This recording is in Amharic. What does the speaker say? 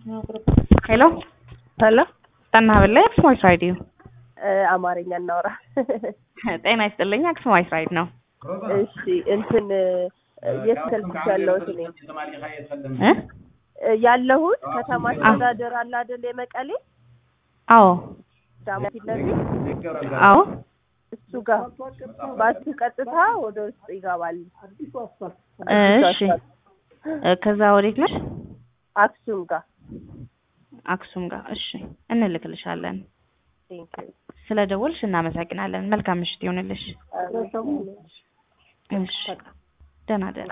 ሄሎ ሄሎ ጠና በላይ አክሱማዊት ራዲዮ አማርኛ እናውራ። ጤና ይስጥልኝ። አክሱማዊት ራዲዮ ነው። እሺ እንትን የት ስልክሽ ያለሁት እኔ እ ያለሁት ከተማ አስተዳደር አለ አይደል? የመቀሌ አዎ ዳማ ፊት ለፊት አዎ እሱ ጋር ባሱ ቀጥታ ወደ ውስጥ ይገባል። እሺ እ ከዛ ወዴት ነሽ? አክሱም ጋር አክሱም ጋር። እሺ እንልክልሻለን። ቴንክ ዩ ስለ ደወልሽ እናመሰግናለን። መልካም ምሽት ይሁንልሽ። እሺ ደህና ደህና